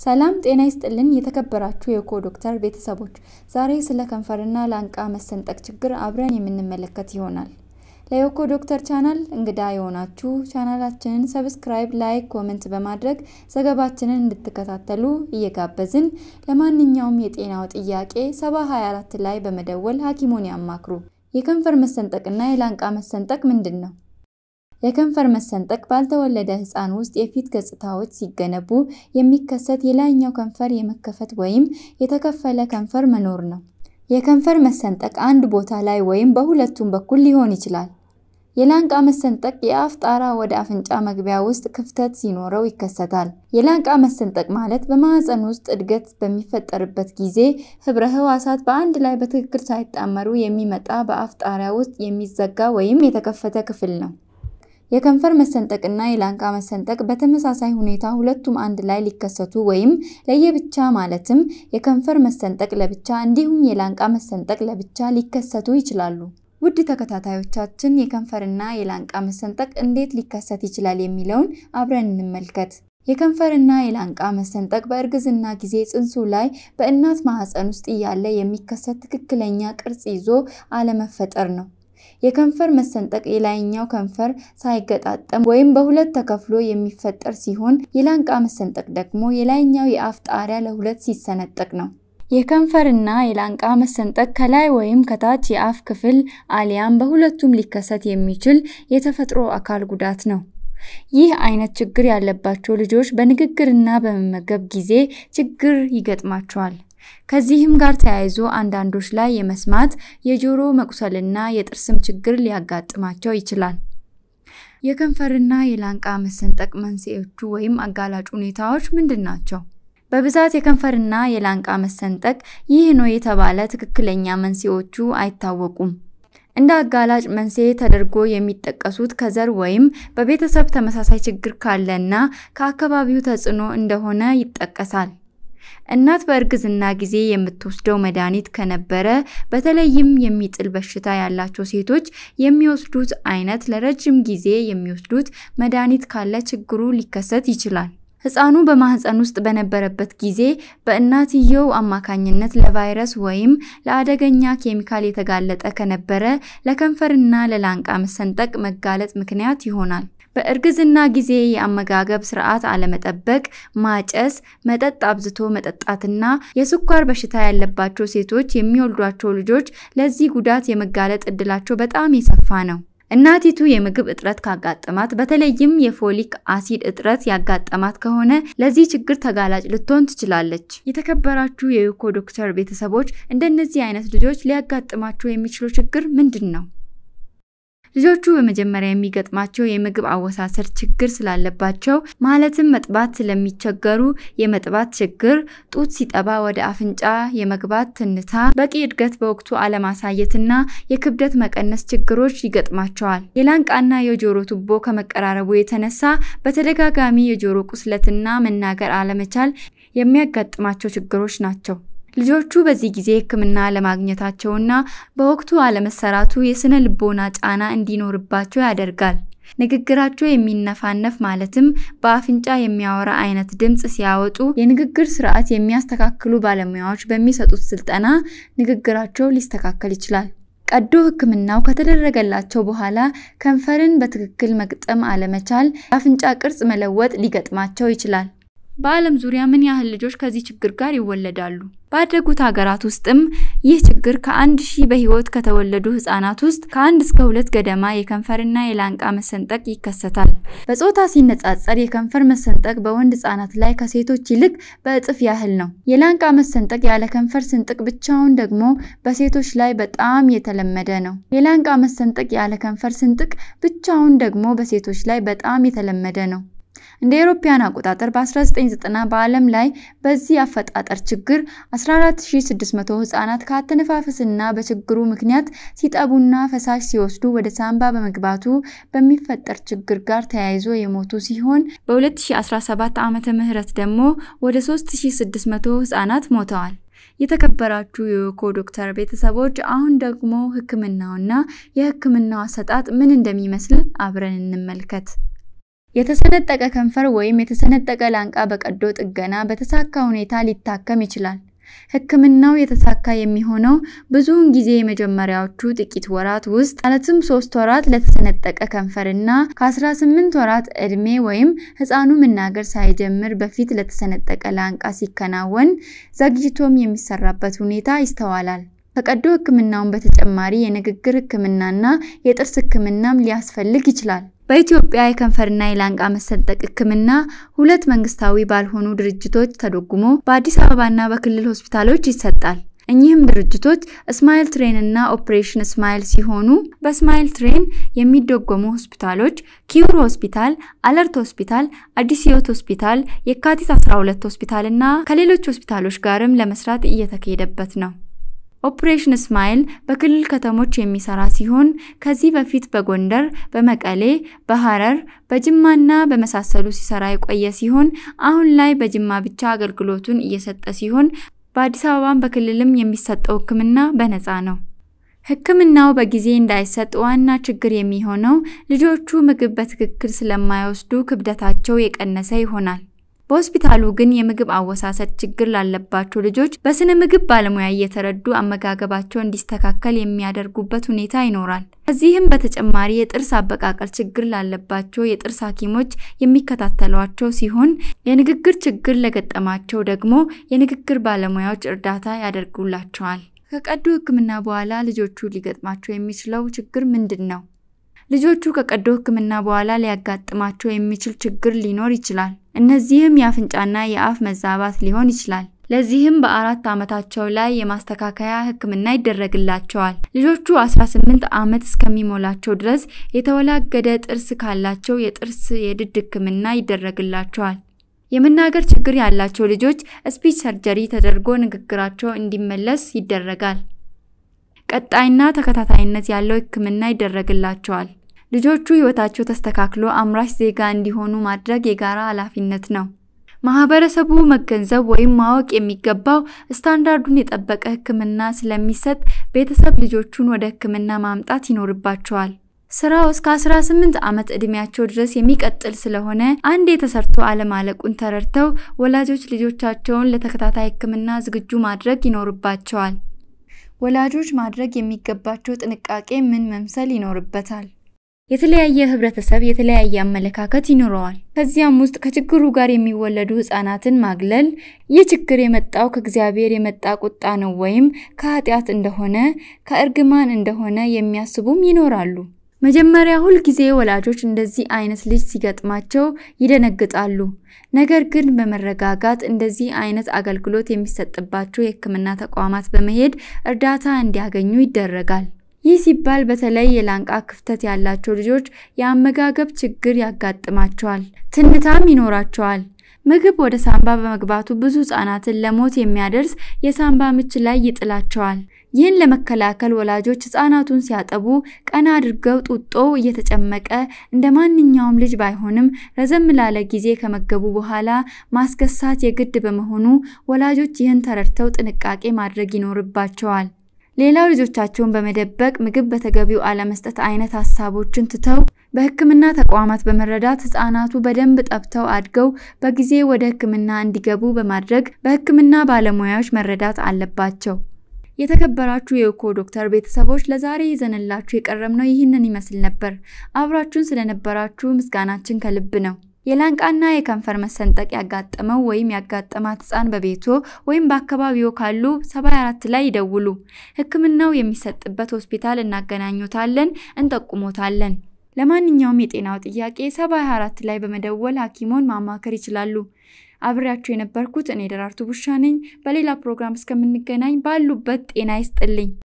ሰላም ጤና ይስጥልን የተከበራችሁ የኮ ዶክተር ቤተሰቦች፣ ዛሬ ስለ ከንፈርና ላንቃ መሰንጠቅ ችግር አብረን የምንመለከት ይሆናል። ለዮኮ ዶክተር ቻናል እንግዳ የሆናችሁ ቻናላችንን ሰብስክራይብ፣ ላይክ፣ ኮመንት በማድረግ ዘገባችንን እንድትከታተሉ እየጋበዝን ለማንኛውም የጤናው ጥያቄ 7024 ላይ በመደወል ሐኪሞን ያማክሩ። የከንፈር መሰንጠቅና የላንቃ መሰንጠቅ ምንድን ነው? የከንፈር መሰንጠቅ ባልተወለደ ሕፃን ውስጥ የፊት ገጽታዎች ሲገነቡ የሚከሰት የላይኛው ከንፈር የመከፈት ወይም የተከፈለ ከንፈር መኖር ነው። የከንፈር መሰንጠቅ አንድ ቦታ ላይ ወይም በሁለቱም በኩል ሊሆን ይችላል። የላንቃ መሰንጠቅ የአፍ ጣራ ወደ አፍንጫ መግቢያ ውስጥ ክፍተት ሲኖረው ይከሰታል። የላንቃ መሰንጠቅ ማለት በማህፀን ውስጥ እድገት በሚፈጠርበት ጊዜ ህብረ ህዋሳት በአንድ ላይ በትክክል ሳይጣመሩ የሚመጣ በአፍ ጣሪያ ውስጥ የሚዘጋ ወይም የተከፈተ ክፍል ነው። የከንፈር መሰንጠቅና የላንቃ መሰንጠቅ በተመሳሳይ ሁኔታ ሁለቱም አንድ ላይ ሊከሰቱ ወይም ለየብቻ ማለትም የከንፈር መሰንጠቅ ለብቻ እንዲሁም የላንቃ መሰንጠቅ ለብቻ ሊከሰቱ ይችላሉ። ውድ ተከታታዮቻችን የከንፈርና የላንቃ መሰንጠቅ እንዴት ሊከሰት ይችላል የሚለውን አብረን እንመልከት። የከንፈርና የላንቃ መሰንጠቅ በእርግዝና ጊዜ ጽንሱ ላይ በእናት ማህፀን ውስጥ እያለ የሚከሰት ትክክለኛ ቅርጽ ይዞ አለመፈጠር ነው። የከንፈር መሰንጠቅ የላይኛው ከንፈር ሳይገጣጠም ወይም በሁለት ተከፍሎ የሚፈጠር ሲሆን የላንቃ መሰንጠቅ ደግሞ የላይኛው የአፍ ጣሪያ ለሁለት ሲሰነጠቅ ነው። የከንፈርና የላንቃ መሰንጠቅ ከላይ ወይም ከታች የአፍ ክፍል አሊያም በሁለቱም ሊከሰት የሚችል የተፈጥሮ አካል ጉዳት ነው። ይህ አይነት ችግር ያለባቸው ልጆች በንግግርና በመመገብ ጊዜ ችግር ይገጥማቸዋል። ከዚህም ጋር ተያይዞ አንዳንዶች ላይ የመስማት የጆሮ መቁሰልና የጥርስም ችግር ሊያጋጥማቸው ይችላል። የከንፈርና የላንቃ መሰንጠቅ መንስኤዎቹ ወይም አጋላጭ ሁኔታዎች ምንድን ናቸው? በብዛት የከንፈርና የላንቃ መሰንጠቅ ይህ ነው የተባለ ትክክለኛ መንስኤዎቹ አይታወቁም። እንደ አጋላጭ መንስኤ ተደርጎ የሚጠቀሱት ከዘር ወይም በቤተሰብ ተመሳሳይ ችግር ካለና ከአካባቢው ተጽዕኖ እንደሆነ ይጠቀሳል። እናት በእርግዝና ጊዜ የምትወስደው መድኃኒት ከነበረ፣ በተለይም የሚጥል በሽታ ያላቸው ሴቶች የሚወስዱት አይነት ለረጅም ጊዜ የሚወስዱት መድኃኒት ካለ ችግሩ ሊከሰት ይችላል። ሕፃኑ በማህፀን ውስጥ በነበረበት ጊዜ በእናትየው አማካኝነት ለቫይረስ ወይም ለአደገኛ ኬሚካል የተጋለጠ ከነበረ ለከንፈርና ለላንቃ መሰንጠቅ መጋለጥ ምክንያት ይሆናል። በእርግዝና ጊዜ የአመጋገብ ስርዓት አለመጠበቅ፣ ማጨስ፣ መጠጥ አብዝቶ መጠጣትና የስኳር በሽታ ያለባቸው ሴቶች የሚወልዷቸው ልጆች ለዚህ ጉዳት የመጋለጥ እድላቸው በጣም የሰፋ ነው። እናቲቱ የምግብ እጥረት ካጋጠማት በተለይም የፎሊክ አሲድ እጥረት ያጋጠማት ከሆነ ለዚህ ችግር ተጋላጭ ልትሆን ትችላለች። የተከበራችሁ የዮኮ ዶክተር ቤተሰቦች እንደነዚህ አይነት ልጆች ሊያጋጥማቸው የሚችለው ችግር ምንድን ነው? ልጆቹ በመጀመሪያ የሚገጥማቸው የምግብ አወሳሰድ ችግር ስላለባቸው ማለትም መጥባት ስለሚቸገሩ የመጥባት ችግር፣ ጡት ሲጠባ ወደ አፍንጫ የመግባት ትንታ፣ በቂ እድገት በወቅቱ አለማሳየትና የክብደት መቀነስ ችግሮች ይገጥማቸዋል። የላንቃና የጆሮ ቱቦ ከመቀራረቡ የተነሳ በተደጋጋሚ የጆሮ ቁስለትና መናገር አለመቻል የሚያጋጥማቸው ችግሮች ናቸው። ልጆቹ በዚህ ጊዜ ሕክምና አለማግኘታቸውና በወቅቱ አለመሰራቱ የስነ ልቦና ጫና እንዲኖርባቸው ያደርጋል። ንግግራቸው የሚነፋነፍ ማለትም በአፍንጫ የሚያወራ አይነት ድምፅ ሲያወጡ የንግግር ስርዓት የሚያስተካክሉ ባለሙያዎች በሚሰጡት ስልጠና ንግግራቸው ሊስተካከል ይችላል። ቀዶ ሕክምናው ከተደረገላቸው በኋላ ከንፈርን በትክክል መግጠም አለመቻል፣ የአፍንጫ ቅርጽ መለወጥ ሊገጥማቸው ይችላል። በዓለም ዙሪያ ምን ያህል ልጆች ከዚህ ችግር ጋር ይወለዳሉ? ባደጉት ሀገራት ውስጥም ይህ ችግር ከአንድ ሺህ በህይወት ከተወለዱ ህጻናት ውስጥ ከአንድ እስከ ሁለት ገደማ የከንፈርና የላንቃ መሰንጠቅ ይከሰታል። በጾታ ሲነጻጸር የከንፈር መሰንጠቅ በወንድ ህጻናት ላይ ከሴቶች ይልቅ በእጥፍ ያህል ነው። የላንቃ መሰንጠቅ ያለ ከንፈር ስንጥቅ ብቻውን ደግሞ በሴቶች ላይ በጣም የተለመደ ነው። የላንቃ መሰንጠቅ ያለ ከንፈር ስንጥቅ ብቻውን ደግሞ በሴቶች ላይ በጣም የተለመደ ነው። እንደ አውሮፓውያን አቆጣጠር በ1990 በዓለም ላይ በዚህ አፈጣጠር ችግር 14600 ህጻናት ከአተነፋፈስና በችግሩ ምክንያት ሲጠቡና ፈሳሽ ሲወስዱ ወደ ሳንባ በመግባቱ በሚፈጠር ችግር ጋር ተያይዞ የሞቱ ሲሆን በ2017 ዓመተ ምህረት ደግሞ ወደ 3600 ህጻናት ሞተዋል። የተከበራችሁ የዮኮ ዶክተር ቤተሰቦች አሁን ደግሞ ህክምናውና የህክምናው አሰጣጥ ምን እንደሚመስል አብረን እንመልከት። የተሰነጠቀ ከንፈር ወይም የተሰነጠቀ ላንቃ በቀዶ ጥገና በተሳካ ሁኔታ ሊታከም ይችላል። ሕክምናው የተሳካ የሚሆነው ብዙውን ጊዜ የመጀመሪያዎቹ ጥቂት ወራት ውስጥ ማለትም ሶስት ወራት ለተሰነጠቀ ከንፈርና ከ18 ወራት ዕድሜ ወይም ሕፃኑ መናገር ሳይጀምር በፊት ለተሰነጠቀ ላንቃ ሲከናወን፣ ዘግይቶም የሚሰራበት ሁኔታ ይስተዋላል። ከቀዶ ሕክምናውን በተጨማሪ የንግግር ሕክምናና የጥርስ ሕክምናም ሊያስፈልግ ይችላል። በኢትዮጵያ የከንፈርና የላንቃ መሰንጠቅ ሕክምና ሁለት መንግስታዊ ባልሆኑ ድርጅቶች ተደጉሞ በአዲስ አበባና በክልል ሆስፒታሎች ይሰጣል። እኚህም ድርጅቶች ስማይል ትሬን እና ኦፕሬሽን ስማይል ሲሆኑ በስማይል ትሬን የሚደጎሙ ሆስፒታሎች ኪዩር ሆስፒታል፣ አለርት ሆስፒታል፣ አዲስ ሕይወት ሆስፒታል፣ የካቲት 12 ሆስፒታል እና ከሌሎች ሆስፒታሎች ጋርም ለመስራት እየተካሄደበት ነው። ኦፕሬሽን ስማይል በክልል ከተሞች የሚሰራ ሲሆን ከዚህ በፊት በጎንደር፣ በመቀሌ፣ በሐረር፣ በጅማና በመሳሰሉ ሲሰራ የቆየ ሲሆን አሁን ላይ በጅማ ብቻ አገልግሎቱን እየሰጠ ሲሆን በአዲስ አበባም በክልልም የሚሰጠው ሕክምና በነፃ ነው። ሕክምናው በጊዜ እንዳይሰጥ ዋና ችግር የሚሆነው ልጆቹ ምግብ በትክክል ስለማይወስዱ ክብደታቸው የቀነሰ ይሆናል። በሆስፒታሉ ግን የምግብ አወሳሰድ ችግር ላለባቸው ልጆች በስነ ምግብ ባለሙያ እየተረዱ አመጋገባቸው እንዲስተካከል የሚያደርጉበት ሁኔታ ይኖራል። ከዚህም በተጨማሪ የጥርስ አበቃቀል ችግር ላለባቸው የጥርስ ሐኪሞች የሚከታተሏቸው ሲሆን የንግግር ችግር ለገጠማቸው ደግሞ የንግግር ባለሙያዎች እርዳታ ያደርጉላቸዋል። ከቀዶ ሕክምና በኋላ ልጆቹ ሊገጥማቸው የሚችለው ችግር ምንድን ነው? ልጆቹ ከቀዶ ሕክምና በኋላ ሊያጋጥማቸው የሚችል ችግር ሊኖር ይችላል። እነዚህም የአፍንጫና የአፍ መዛባት ሊሆን ይችላል። ለዚህም በአራት ዓመታቸው ላይ የማስተካከያ ሕክምና ይደረግላቸዋል። ልጆቹ 18 ዓመት እስከሚሞላቸው ድረስ የተወላገደ ጥርስ ካላቸው የጥርስ የድድ ሕክምና ይደረግላቸዋል። የመናገር ችግር ያላቸው ልጆች ስፒች ሰርጀሪ ተደርጎ ንግግራቸው እንዲመለስ ይደረጋል። ቀጣይና ተከታታይነት ያለው ሕክምና ይደረግላቸዋል። ልጆቹ ሕይወታቸው ተስተካክሎ አምራች ዜጋ እንዲሆኑ ማድረግ የጋራ ኃላፊነት ነው። ማህበረሰቡ መገንዘብ ወይም ማወቅ የሚገባው ስታንዳርዱን የጠበቀ ሕክምና ስለሚሰጥ ቤተሰብ ልጆቹን ወደ ሕክምና ማምጣት ይኖርባቸዋል። ስራው እስከ 18 ዓመት ዕድሜያቸው ድረስ የሚቀጥል ስለሆነ አንዴ ተሰርቶ አለማለቁን ተረድተው ወላጆች ልጆቻቸውን ለተከታታይ ሕክምና ዝግጁ ማድረግ ይኖርባቸዋል። ወላጆች ማድረግ የሚገባቸው ጥንቃቄ ምን መምሰል ይኖርበታል? የተለያየ ህብረተሰብ የተለያየ አመለካከት ይኖረዋል። ከዚያም ውስጥ ከችግሩ ጋር የሚወለዱ ህጻናትን ማግለል ይህ ችግር የመጣው ከእግዚአብሔር የመጣ ቁጣ ነው ወይም ከኃጢአት እንደሆነ ከእርግማን እንደሆነ የሚያስቡም ይኖራሉ። መጀመሪያ ሁል ጊዜ ወላጆች እንደዚህ አይነት ልጅ ሲገጥማቸው ይደነግጣሉ። ነገር ግን በመረጋጋት እንደዚህ አይነት አገልግሎት የሚሰጥባቸው የህክምና ተቋማት በመሄድ እርዳታ እንዲያገኙ ይደረጋል። ይህ ሲባል በተለይ የላንቃ ክፍተት ያላቸው ልጆች የአመጋገብ ችግር ያጋጥማቸዋል፣ ትንታም ይኖራቸዋል። ምግብ ወደ ሳንባ በመግባቱ ብዙ ህጻናትን ለሞት የሚያደርስ የሳንባ ምች ላይ ይጥላቸዋል። ይህን ለመከላከል ወላጆች ህጻናቱን ሲያጠቡ ቀና አድርገው ጡጦ እየተጨመቀ እንደ ማንኛውም ልጅ ባይሆንም ረዘም ላለ ጊዜ ከመገቡ በኋላ ማስገሳት የግድ በመሆኑ ወላጆች ይህን ተረድተው ጥንቃቄ ማድረግ ይኖርባቸዋል። ሌላው ልጆቻቸውን በመደበቅ ምግብ በተገቢው አለመስጠት አይነት ሀሳቦችን ትተው በህክምና ተቋማት በመረዳት ህጻናቱ በደንብ ጠብተው አድገው በጊዜ ወደ ህክምና እንዲገቡ በማድረግ በህክምና ባለሙያዎች መረዳት አለባቸው። የተከበራችሁ የኢኮ ዶክተር ቤተሰቦች ለዛሬ ይዘንላችሁ የቀረብነው ይህንን ይመስል ነበር። አብራችሁን ስለነበራችሁ ምስጋናችን ከልብ ነው። የላንቃና የከንፈር መሰንጠቅ ያጋጠመው ወይም ያጋጠማት ህፃን በቤቶ ወይም በአካባቢዎ ካሉ 74 ላይ ይደውሉ። ህክምናው የሚሰጥበት ሆስፒታል እናገናኙታለን፣ እንጠቁሞታለን። ለማንኛውም የጤናው ጥያቄ 74 ላይ በመደወል ሐኪሞን ማማከር ይችላሉ። አብሬያችሁ የነበርኩት እኔ ደራርቱ ቡሻ ነኝ። በሌላ ፕሮግራም እስከምንገናኝ ባሉበት ጤና ይስጥልኝ።